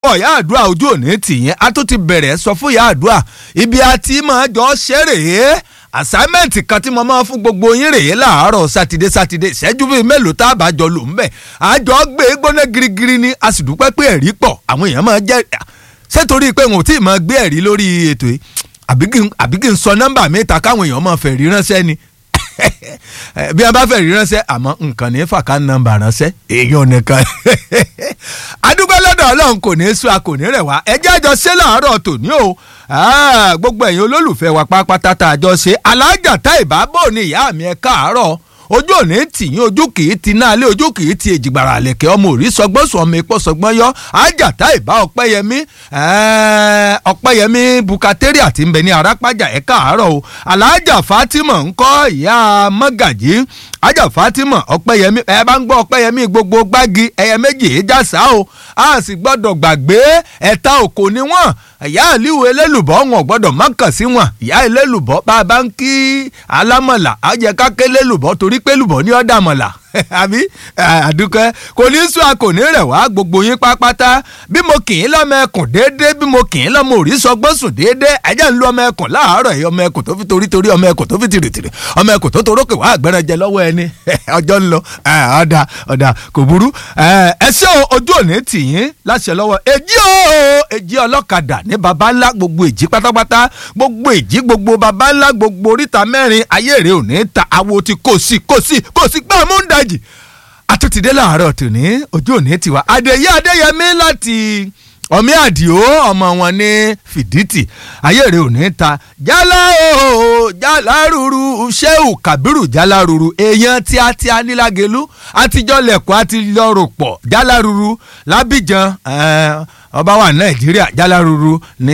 pọ̀ ìyá àdúrà ojú òní tìyẹn a tún ti bẹ̀rẹ̀ sọ fún ìyá àdúrà ibi àti máa jọ ṣeré assignment kan tí mo máa fún gbogbo yín rèé láàárọ̀ sátidé sátidé ìṣẹ́jú bíi mélòó tá a bá jọ lò ń bẹ̀ àjọ gbé gbóná girigiri ni a sì dúpẹ́ pé ẹ̀rí pọ̀ àwọn èèyàn máa jẹ́ ṣé torí pé wọn ò tí ì máa gbé ẹ̀rí lórí ètò yìí àbí kí n sọ nọ́mbà mi ta káwọn èèyàn máa fẹ́ rí ránṣẹ́ ni bí a bá fẹ́ rí ránṣẹ́ àmọ́ nǹkan ní fàkà nọ́mbà ránṣẹ́ èèyàn nìkan adúgbò lọ́dọ̀ ọlọ́run kò ní í sún a kò ní rẹ̀ wá ẹjẹ́ àjọ ṣe láàárọ̀ tòní o gbogbo ẹ̀yin olólùfẹ́ wa pápátá tá a jọ ṣe alájà tá ìbábọ̀ ni ìyá mi ẹ káàárọ̀ ojú òní tìyín ojú kìí ti náà lé ojú kìí ti èjìgbàrà àlẹ̀kẹ́ ọmọ òrí sọgbọ́n sọ ọmọ epo sọgbọ́n yọ ajáta ìbá ọpẹ́yẹmí ọpẹ́yẹmí bukateri àti nbẹ ní arápájà ẹ̀ káàárọ̀ o alájà fatima ńkọ́ ìyá mọ́gàjì ajá fatima ọpẹ́yẹmí ẹ bá ń gbọ́ ọpẹ́yẹmí gbogbo gbági ẹyẹ méjì ìjàsá o a sì gbọ́dọ̀ gbàgbé ẹ̀ta òkò ni wọ́n ìyá àlíwò elélùbọ́ wọn gbọ́dọ̀ má kàn sí wọn ìyá elélùbọ́ bá a bá ń kí alámọ̀là á jẹ́ ká ké lélùbọ́ torí pé lùbọ́ ní ọ̀dà mọ̀là àbí àdúkẹ́ kò ní sún a kò ní rẹ̀ wá gbogbo yín pápátá bí mo kì í lọ́mọ ẹkùn déédéé bí mo kì í lọ́mọ òrí sọgbọ́n sùn déédéé ẹ̀jẹ̀ ń lu ọmọ ẹkùn láàárọ̀ yìí ọmọ ẹkùn tó fi torí torí ọmọ ẹkùn tó fi tìrìtìrì ọmọ ẹkùn tó torókè wá àgbẹ̀rẹ̀jẹ lọ́wọ́ ẹni ọjọ́ ń lọ ọ̀dà ọ̀dà kò burú ẹ ṣé ojú òní tì yín láṣẹ lọ́wọ́ èjì o èjì ọlọ́kadà ní baba ńlá gbogbo èjì pátápátá gbogbo èjì gbogbo baba ńlá gbogbo oríta mẹ́rin ayé rẹ̀ ò ní ta awo ti kò sí kò sí kò sí gbà mú ń dajì àtúntìdé làárọ̀ tòní ojú òní tiwa adéyé adéyẹmí láti ọmí àdìo ọmọ wọn ní fìdítì ayéèrè òní ta jálá o jálá ruru sheu kabiru jálá ruru èèyàn tíátíá nílágelú àtijọ́ lẹ̀kọ́ àti lọ́rọ̀ pọ̀ jálá ruru lábìjan ọba wà nàìjíríà jálá ruru ní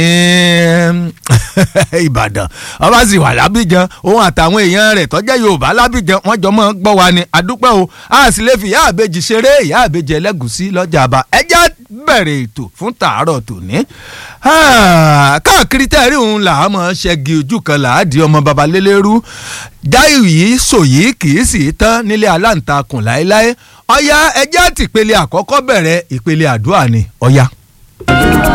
ìbàdàn ọba sì wà lábìjan òun àtàwọn èèyàn rẹ̀ tọ́jẹ́ yorùbá lábìjan wọ́n jọ mọ́ gbọ́ wa ni àdúpẹ́ o a sì lè fi ìyá àbejì ṣeré ìyá àbejì ẹlẹ́gùsí lọ́jà àbá ẹjẹ́ bẹ̀rẹ̀ ètò fún tàárọ̀ tòní. káàkiri tẹ́rì òun là á mọ̀ ṣẹ́gi ojú kan là á di ọmọ babalélérú dáìú yìí sòyí kì í sì tán nílé aláǹtakùn láéláé ọ̀ya ẹjẹ́ àtìpele àkọ́kọ́ bẹ̀rẹ̀ ìpele àdúrà ni ọ̀ya.